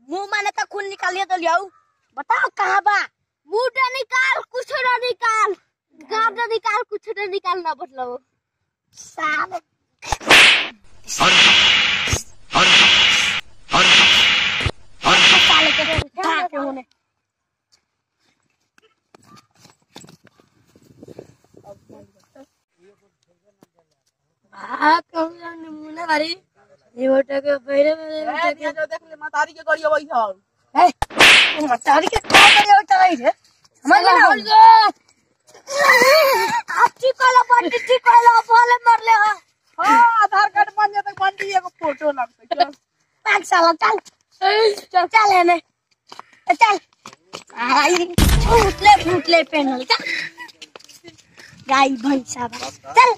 मुंह माने तो खून निकालिए तो लियाऊ बताओ कहाँ बा मुंह निकाल कुछ ना निकाल गाँव निकाल कुछ ना निकाल ना मतलब साले साले के उठा के होने आ कहूँ नमूना भारी ये मोटा के पहले में ए, निया जो देख ले मतारी के गड़िया वही हौ ए मतारी के का करे उठा रही रे समझ ना आप ठीक कला बंटी ठीक कला बोले मर ले हा हाँ आधार कार्ड बन जाता बंटी एगो फोटो लगते चल पाँच साल चल चल चल है ने चल आई फूटले फूटले पेनल चल गाय भैंसा बा। चल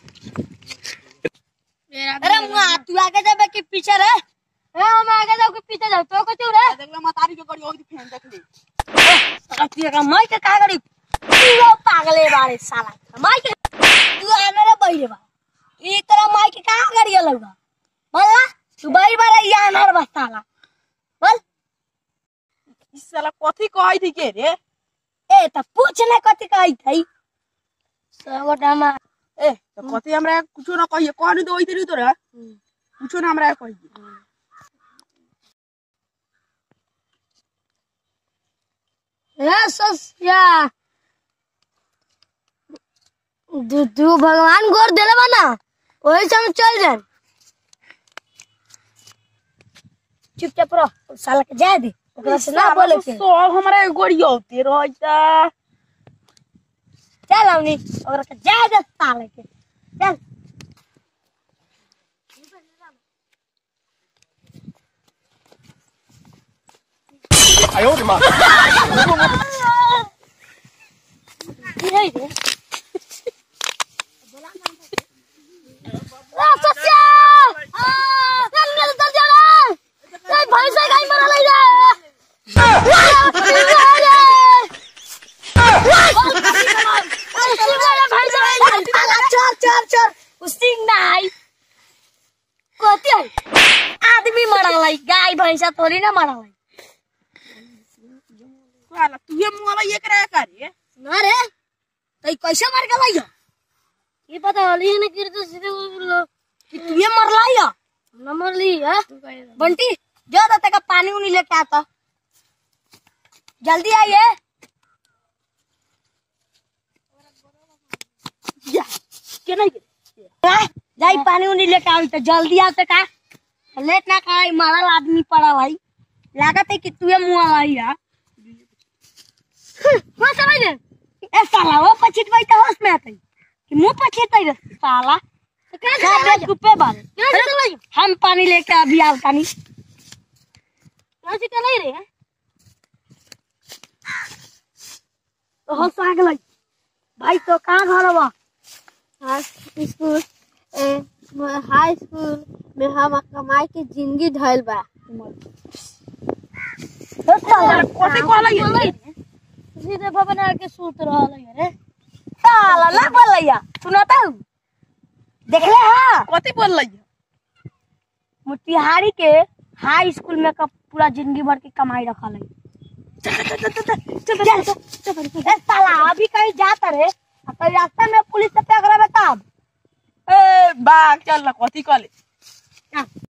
अरे मुआ तू आगे जाबे कि पीछे रे ए हम आगे जाओ कि पीछे जाओ तो को रे देख ले मतारी के गड़िया वही फेन देख ले अतिया का माई के का करी पूरा पागले बारे साला माई के तू आने रे बैरे बा ई तरह माई के का करी लगा बोला तू बैर बारे या अनर बस्ताला बोल इस साला कथी कहई थी के रे ए त पूछ ने कथी कहई थई सगोटा मा ए तो कथी हमरा कुछो ना कहिए कहनी तो वही तेरी तोरा कुछो ना हमरा कहिए रे सस्या तू तू भगवान गोर देले बा ना वही से हम चल जाए चुपचाप रह साला के जाए दे ओकरा से ना बोले के सब हमरा गड़िया होते रहता चल हमनी ओकरा के जाए दे साले के चल रे रे रा सस्या आ चल चल चल चल ए भाई से गाय मरा ले जा चल चल चल उसी नाई कोती आदमी मरा लाई गाय भैंसा थोड़ी ना मरा लाई साला तुहे मुंह ये करे का रे ना रे तो कैसे मार के लाई ये पता होली ने गिर तो सीधे बोलो कि तू ये मर लाई न मर ली है बंटी जो दाते का पानी उनी लेके आता जल्दी आइए जा के नहीं गे जाई पानी उनी लेके आई तो जल्दी आते का लेट ना कराई मारल आदमी पड़ा भाई लागत है कि तू ये मुंह लाई है वहाँ समझ ले ए साला वो पछित भाई तो होश में आते कि मुंह पछित रे साला क्या गुप्पे बारे हम पानी लेके अभी आओ पानी यहाँ से चला रे तो हो साग लग भाई तो कहाँ घर बा स्कूल हाई स्कूल में हम कमाई के जिंदगी ढल बा तो साला कथी कहला ये सीधे भवन आके सूत रहल है रे साला ना बोलैया सुनाता हूँ देख ले हाँ कथी बोल रही मोतिहारी के हाई स्कूल में का पूरा जिंदगी भर की कमाई रखल है चल, चल, चल, ए, साला अभी कहीं जाता रे आ तो रास्ता में पुलिस से पकड़ा तब ए बाग चल ना कथी कहले